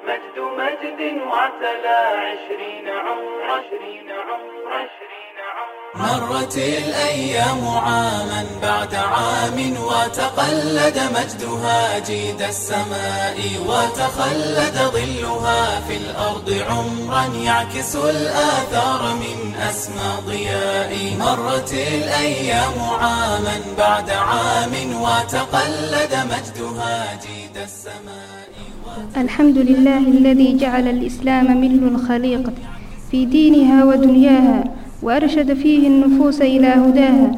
مجد مجد وعتلى عشرين عمر عشرين عمر عشرين عمر مرت الأيام عاما بعد عام وتقلد مجدها جيد السماء وتخلد ظلها في الأرض عمرا يعكس الآثار من أسمى ضياء مرت الأيام عاما بعد عام وتقلد مجدها جيد السماء الحمد لله الذي جعل الإسلام مل الخليقة في دينها ودنياها وأرشد فيه النفوس إلى هداها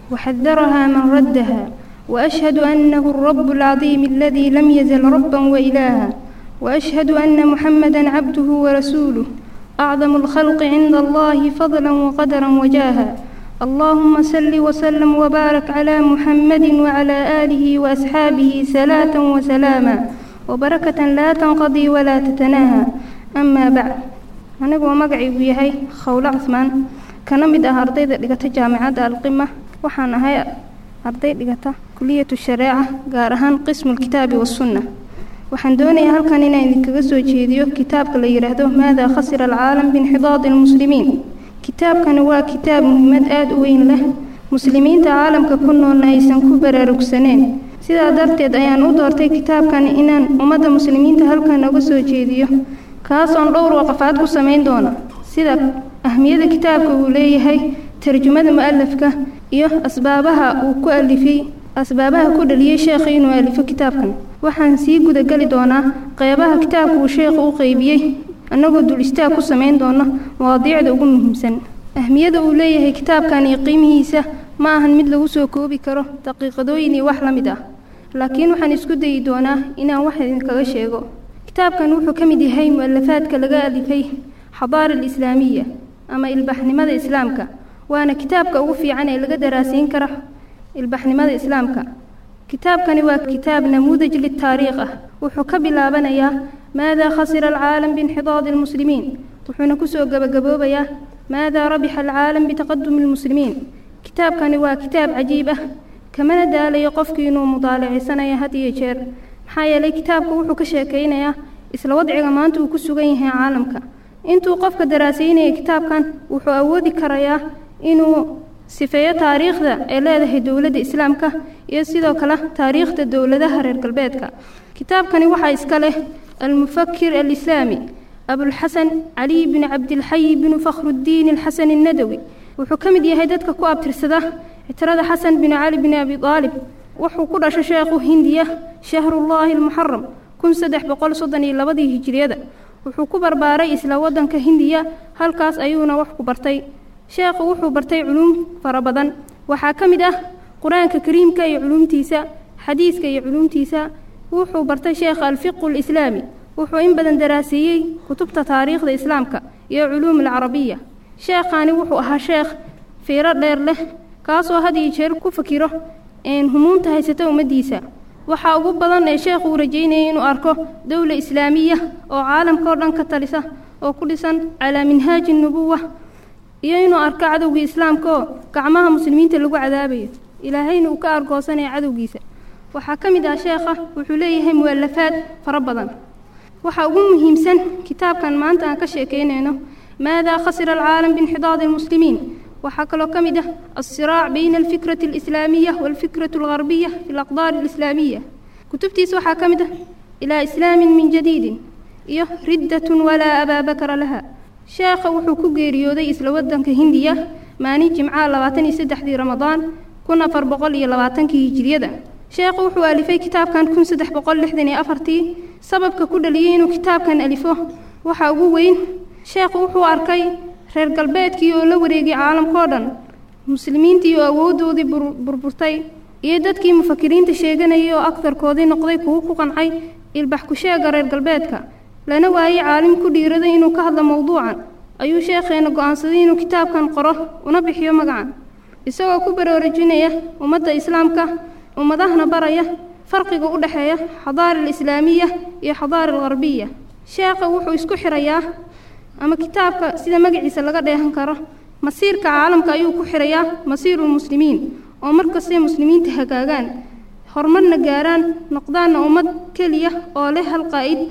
وحذرها من ردها وأشهد أنه الرب العظيم الذي لم يزل ربا وإلها وأشهد أن محمدا عبده ورسوله أعظم الخلق عند الله فضلا وقدرا وجاها اللهم صل وسلم وبارك على محمد وعلى آله وأصحابه صلاة وسلاما وبركة لا تنقضي ولا تتناهى أما بعد anigoo magacaygu yahay khawle cusmaan kana mid ah ardayda dhigata jaamacadda alqima waxaan ahay arday dhigata kuliyatu shareeca gaar ahaan qismulkitaabi wasunna waxaan doonayaa halkan inaan idinkaga soo jeediyo kitaabka la yidhaahdo maadaa khasira alcaalam biinxidaadi almuslimiin kitaabkani waa kitaab muhiimad aada u weyn leh muslimiinta caalamka ku noolna aysan ku baraarugsaneen sidaa darteed ayaan u doortay kitaabkan inaan ummadda muslimiinta halkan uga soo jeediyo kaasoon dhowr waqafaad ku samayn doona sida ahmiyada kitaabka uu leeyahay tarjumada mu-alafka iyo asbaabaha uu ku alifay asbaabaha ku dhaliyey sheekha inuu alifo kitaabkan waxaan sii gudageli doonaa qeybaha kitaabka uu sheekhu u qeybiyey annagoo dul istaag ku samayn doona mawaadiicda ugu muhiimsan ahmiyada uu leeyahay kitaabkan iyo qiimihiisa ma ahan mid lagu soo koobi karo daqiiqadooyin iyo wax la mid ah laakiin waxaan isku dayi doonaa inaan wax idinkaga sheego kitaabkan wuxuu ka mid yahay mu-alafaadka laga alifay xadaara alislaamiya ama ilbaxnimada islaamka waana kitaabka ugu fiican ee laga daraasiin karo ilbaxnimada islaamka kitaabkani waa kitaab namuudaj litaariikh ah wuxuu ka bilaabanayaa maadaa khasira alcaalam biinxidaadi almuslimiin wuxuuna kusoo gabagaboobayaa maadaa rabixa alcaalam bitaqadumi almuslimiin kitaabkani waa kitaab cajiib ah kamana daalayo qofkii inuu mudaalacisanaya had iyo jeer maxaa yeelay kitaabku wuxuu ka sheekaynayaa isla wadciga maanta uu ku sugan yahay caalamka intuu qofka daraasaynaya kitaabkan wuxuu awoodi karayaa inuu sifeeyo taariikhda ay leedahay dowladda islaamka iyo sidoo kale taariikhda dowladaha reer galbeedka kitaabkani waxaa iska leh almufakir alislaami abulxasan caliy binu cabdilxayi binu fakhrudiin alxasan annadawi wuxuu ka mid yahay dadka ku abtirsada citirada xasan binu cali binu abi aalib wuxuu ku dhashay sheekhu hindiya shahrullaahi almuxaram kun saddex boqol soddon iyo labadii hijiriyada wuxuu ku barbaaray isla waddanka hindiya halkaas ayuuna wax ku bartay sheekhu wuxuu bartay culuum fara badan waxaa ka mid ah qur-aanka kariimka iyo culuumtiisa xadiiska iyo culuumtiisa wuxuu bartay sheekha alfiqu alislaami wuxuu in badan daraaseeyey kutubta taariikhda islaamka iyo culuum alcarabiya sheekhani wuxuu ahaa sheekh fiiro dheer leh kaasoo had iyo jeer ku fakiro humuunta haysata ummaddiisa waxaa ugu badan ee sheekhu uu rajaynayay inuu arko dowla islaamiya oo caalamka oo dhan ka talisa oo ku dhisan calaa minhaaji nubuwa iyo inuu arko cadowgii islaamka oo gacmaha muslimiinta lagu cadaabayo ilaahayna uu ka argoosanaya cadowgiisa waxaa ka mid ah sheekha wuxuu leeyahay mu'alafaad fara badan waxaa ugu muhiimsan kitaabkan maanta aan ka sheekaynayno maadaa khasira alcaalam biinxidaadi almuslimiin waxaa kaloo ka mid ah alsiraac bayna alfikrati alislaamiya waalfikratu algarbiya fi alaqdaar alislaamiya kutubtiisa waxaa ka mid ah ilaa islaamin min jadiidin iyo riddatun walaa abaa bakara laha sheekha wuxuu ku geeriyooday isla waddanka hindiya maalin jimcaha labaatan iyo saddexdii ramadaan kun afar boqol iyo labaatankii hijiriyada sheekhu wuxuu alifay kitaabkan kun saddex boqol lixdan iyo afartii sababka ku dhaliyey inuu kitaabkan alifo waxaa ugu weyn sheekhu wuxuu arkay reer galbeedkii oo la wareegay caalamkao dhan muslimiintii oo awooddoodii burburtay iyo dadkii mufakiriinta sheeganayay oo agtarkoodii noqday kuwo ku qancay ilbax ku sheega reer galbeedka lana waayey caalim ku dhiiraday inuu ka hadlo mowduucan ayuu sheekheena go'aansaday inuu kitaabkan qoro una bixiyo magacan isagoo ku baraarujinaya ummadda islaamka ummadahana baraya farqiga u dhexeeya xadaara alislaamiya iyo xadaara algarbiya sheekha wuxuu isku xirayaa ama kitaabka sida magaciisa laga dheehan karo masiirka caalamka ayuu ku xirayaa masiirulmuslimiin oo markastay muslimiinta hagaagaan horumarna gaaraan noqdaanna ummad keliya oo leh hal qaa'id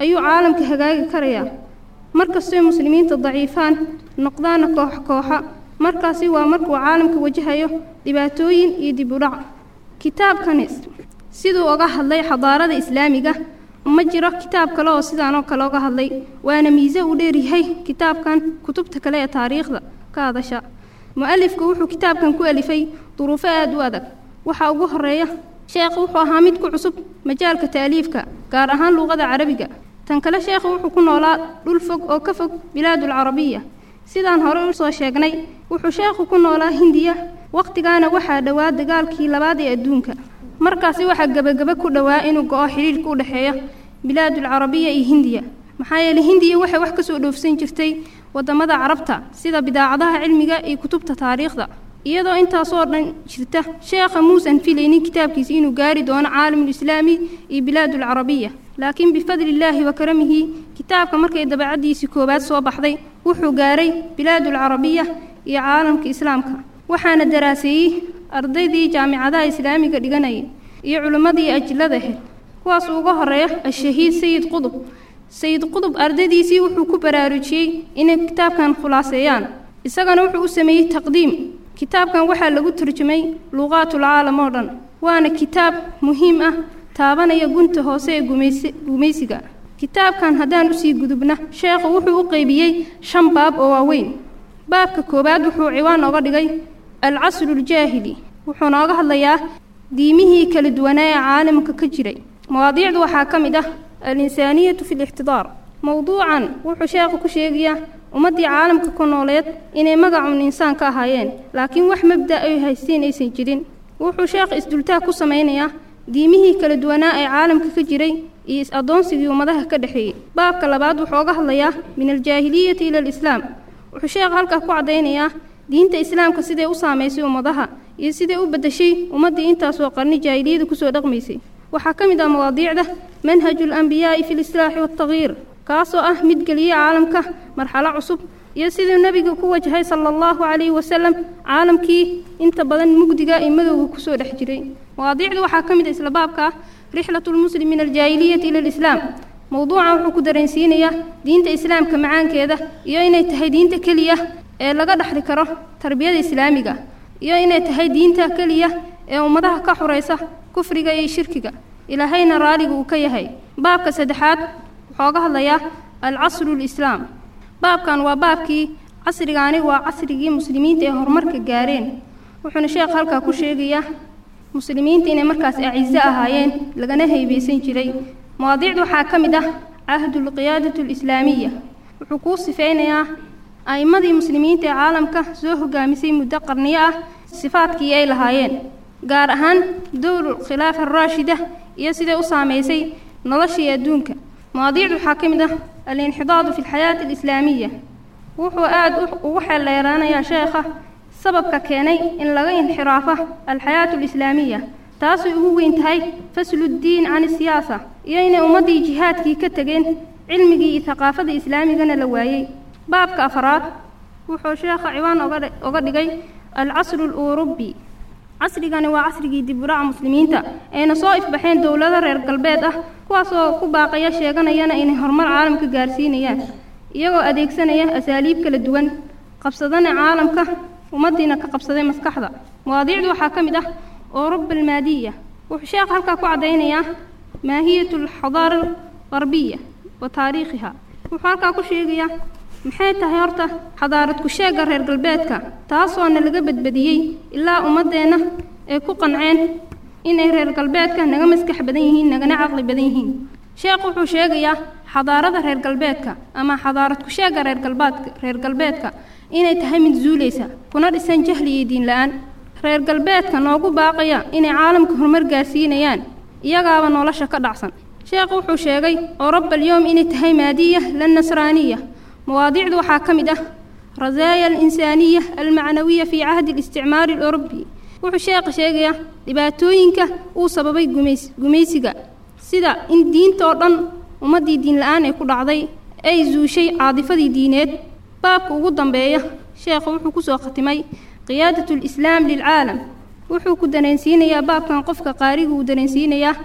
ayuu caalamka hagaagi karayaa markastay muslimiinta daciifaan noqdaana koox kooxa markaasi waa markuu caalamka wajahayo dhibaatooyin iyo dib u dhac kitaabkani siduu oga hadlay xadaarada islaamiga ma jiro kitaab kale oo sidaan oo kale oga hadlay waana miise uu dheeryahay kitaabkan kutubta kale ee taariikhda ka hadasha mu-alifku wuxuu kitaabkan ku alifay duruufo aada u adag waxaa ugu horeeya sheekhu wuxuu ahaa mid ku cusub majaalka taaliifka gaar ahaan luuqada carabiga tan kale sheekhu wuxuu ku noolaa dhul fog oo ka fog bilaadul carabiya sidaan hore u soo sheegnay wuxuu sheekhu ku noolaa hindiya wakhtigaana waxaa dhowaa dagaalkii labaad ee adduunka markaasi waxaa gebagebe ku dhowaa inuu go-o xidhiirhka u dhexeeya bilaadul carabiya iyo hindiya maxaa yeeley hindiya waxay wax ka soo dhoofsan jirtay waddamada carabta sida bidaacadaha cilmiga iyo kutubta taariikhda iyadoo intaasoo dhan jirta sheekha muusan filaynin kitaabkiisa inuu gaari doono caalamulislaami iyo bilaadul carabiya laakiin bifadlillaahi wa karamihi kitaabka markay dabacaddiisii koowaad soo baxday wuxuu gaaray bilaadul carabiya iyo caalamka islaamka waxaana daraaseeyey ardaydii jaamicadaha islaamiga dhiganayay iyo culimmadii ajillada ahayd kuwaas uga horeeya ashahiid sayid qudub sayid qudub ardaydiisii wuxuu ku baraarujiyey inay kitaabkan khulaaseeyaan isagana wuxuu u sameeyey taqdiim kitaabkan waxaa lagu turjumay luuqaatul caalam oo dhan waana kitaab muhiim ah taabanaya gunta hoose ee gumaysiga kitaabkan haddaan usii gudubna sheekhu wuxuu u qeybiyey shan baab oo waaweyn baabka koowaad wuxuu ciwaan oga dhigay alcasruljaahili wuxuu nooga hadlayaa diimihii kala duwanaa ee caalamka ka jiray mawaadiicdu waxaa ka mid ah alinsaaniyatu fi lixtidaar mowduucan wuxuu sheekhu ku sheegayaa ummaddii caalamka ku nooleed inay magacun insaan ka ahaayeen laakiin wax mabda ay haysteen aysan jirin wuxuu sheekh isdultaag ku samaynayaa diimihii kala duwanaa ee caalamka ka jiray iyo is-addoonsigii ummadaha ka dhexeeyey baabka labaad wuxuu oga hadlayaa min aljaahiliyati ila alislaam wuxuu sheekh halkaa ku caddaynayaa diinta islaamka siday u saamaysay ummadaha iyo siday u beddeshay ummaddii intaasoo qarni jaahiliyada kusoo dhaqmaysay waxaa ka mid ah mawaadiicda manhaju alambiyaa'i fi lislaaxi waaltagyiir kaasoo ah mid geliyey caalamka marxalo cusub iyo siduu nebiga ku wajahay sala allahu calayhi wasalam caalamkii inta badan mugdiga iyo madowga kusoo dhex jiray mawaadiicdu waxaa ka mid ah isla baabka ah rixlatu lmuslim min aljaahiliyati ila alislaam mowduucan wuxuu ku dareensiinayaa diinta islaamka macaankeeda iyo inay tahay diinta keliya ee laga dhexli karo tarbiyada islaamiga iyo inay tahay diinta keliya ee ummadaha ka xuraysa kufriga iyo shirkiga ilaahayna raaliga uu ka yahay baabka saddexaad wuxuu oga hadlayaa alcasru lislaam baabkan waa baabkii casrigaani waa casrigii muslimiinta ee horumarka gaareen wuxuuna sheekh halkaa ku sheegayaa muslimiinta inay markaas acizo ahaayeen lagana haybaysan jiray mawaadiicdu waxaa ka mid ah cahdulqiyaadatu alislaamiya wuxuu kuu sifaynayaa a'immadii muslimiinta ee caalamka soo hogaamisay muddo qarniyo ah sifaadkii ay lahaayeen gaar ahaan dowlu khilaafa araashida iyo siday u saamaysay noloshii adduunka mawaadiicdu waxaa ka mid ah alinxidaadu fi alxayaati alislaamiya wuxuu aada ugu xeeldheeraanayaa sheekha sababka keenay in laga inxiraafo alxayaatu alislaamiya taasay ugu weyn tahay fasluddiin can isiyaasa iyo inay ummaddii jihaadkii ka tegeen cilmigii iyo haqaafada islaamigana la waayey baabka afraad wuxuu sheekha ciwaan oga dhigay alcasru aluurubi casrigani waa casrigii dibudhaca muslimiinta ayna soo ifbaxeen dowlado reer galbeed ah kuwaasoo ku baaqaya sheeganayana inay horumar caalamka gaarsiinayaan iyagoo adeegsanaya asaaliib kala duwan qabsadana caalamka ummaddiina ka qabsaday maskaxda mawaadiicdu waxaa ka mid ah اوروبا المادية وحشاق هلكا كعدينيا ماهية الحضارة الغربية وتاريخها وحالكا كشيغيا maxay tahay horta xadaarad ku sheega reer galbeedka taasoona laga badbadiyey ilaa ummadeenna ay ku qanceen inay reer galbeedka naga maskax badan yihiin nagana caqli badan yihiin sheekh wuxuu sheegayaa xadaarada reer galbeedka ama xadaarad ku sheega reer galbeedka reer galbeedka inay tahay mid zuulaysa kuna dhisan jahli iyo diin la-aan reer galbeedka noogu baaqaya inay caalamka horumar gaarsiinayaan iyagaaba nolosha ka dhacsan sheekh wuxuu sheegay oroba alyowm inay tahay maadiya la nasraaniya مواضيع waxaa ka mid ah rasaaya alinsaaniya almacnawiya fii cahdi اlisticmaari اlأوروبي wuxuu sheekha sheegayaa dhibaatooyinka uu sababay gumays gumaysiga sida in diinta oo dhan ummaddii diin la-aan ee ku dhacday ay zuushay caadifadii diineed baabka ugu dambeeya sheekha wuxuu kusoo khatimay qiyaadat اlislaam lilcaalam wuxuu ku dareensiinayaa baabkan qofka qaariga uu dareensiinayaa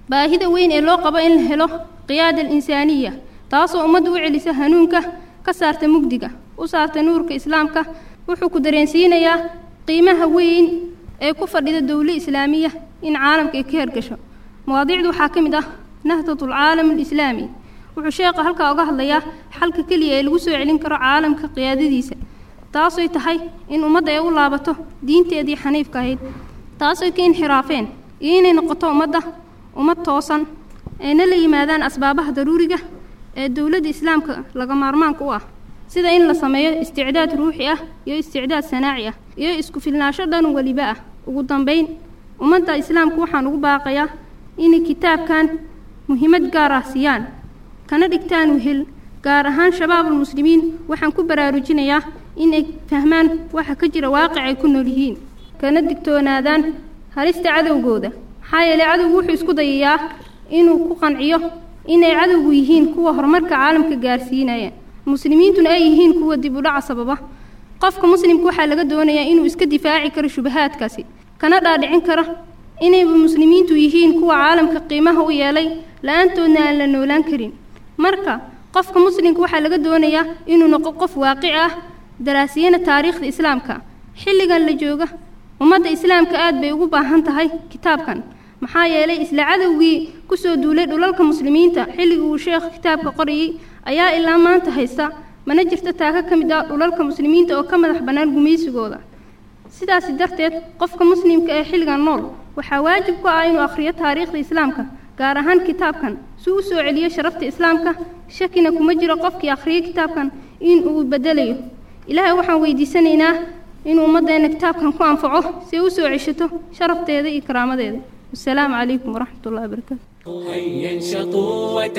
baahida weyn ee loo qabo in la helo qiyaada alinsaaniya taasoo ummadda u celisa hanuunka ka saarta mugdiga u saarta nuurka islaamka wuxuu ku dareensiinayaa qiimaha weyn ee ku fadhida dowlo islaamiya in caalamka ay ka hergasho mawaadiicdu waxaa ka mid ah nahdatul caalam alislaami wuxuu sheekha halkaa uga hadlayaa xalka keliya ee lagu soo celin karo caalamka qiyaadadiisa taasoy tahay in ummadda ay u laabato diinteedii xaniifka ahayd taasoy ka inxiraafeen iyo inay noqoto ummadda ummad toosan ayna la yimaadaan asbaabaha daruuriga ee dowladda islaamka laga maarmaanka u ah sida in la sameeyo isticdaad ruuxi ah iyo isticdaad sanaaci ah iyo isku filnaansho dhan weliba ah ugu dambayn ummadda islaamka waxaan ugu baaqayaa inay kitaabkan muhiimad gaar ah siiyaan kana dhigtaan wehel gaar ahaan shabaabul muslimiin waxaan ku baraarujinayaa inay fahmaan waxa ka jira waaqic ay ku nool yihiin kana digtoonaadaan halista cadowgooda maxaa yeelay cadowgu wuxuu isku dayayaa inuu ku qanciyo inay cadowgu yihiin kuwa horumarka caalamka gaarsiinaya muslimiintuna ay yihiin kuwa dib u dhaca sababa qofka muslimka waxaa laga doonayaa inuu iska difaaci karo shubahaadkaasi kana dhaadhicin karo inayba muslimiintu yihiin kuwa caalamka qiimaha u yeelay la-aantoodna aan la noolaan karin marka qofka muslimka waxaa laga doonayaa inuu noqo qof waaqici ah daraasiyana taariikhda islaamka xilligan la jooga ummadda islaamka aad bay ugu baahan tahay kitaabkan maxaa yeelay isla cadowgii kusoo duulay dhulalka muslimiinta xilligii uu sheekh kitaabka qorayey ayaa ilaa maanta haysta mana jirto taaka ka mid ah dhulalka muslimiinta oo ka madax bannaan gumaysigooda sidaasi darteed qofka muslimka ee xilligan nool waxaa waajib ku ah inuu akhriyo taariikhda islaamka gaar ahaan kitaabkan si u soo celiyo sharafta islaamka shakina kuma jiro qofkii akhriyay kitaabkan in uu bedelayo ilaahay waxaan weydiisanaynaa inuu ummaddeena kitaabkan ku anfaco si ay u soo ceshato sharafteeda iyo karaamadeeda والسلام عليكم ورحمة الله وبركاته هيا انشطوا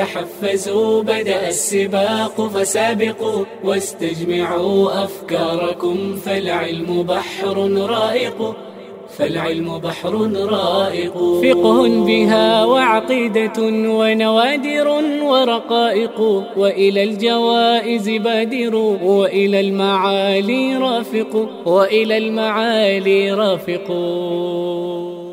وتحفزوا بدأ السباق فسابقوا واستجمعوا أفكاركم فالعلم بحر رائق فالعلم بحر رائق فقه بها وعقيدة ونوادر ورقائق وإلى الجوائز بادروا وإلى المعالي رافقوا وإلى المعالي رافقوا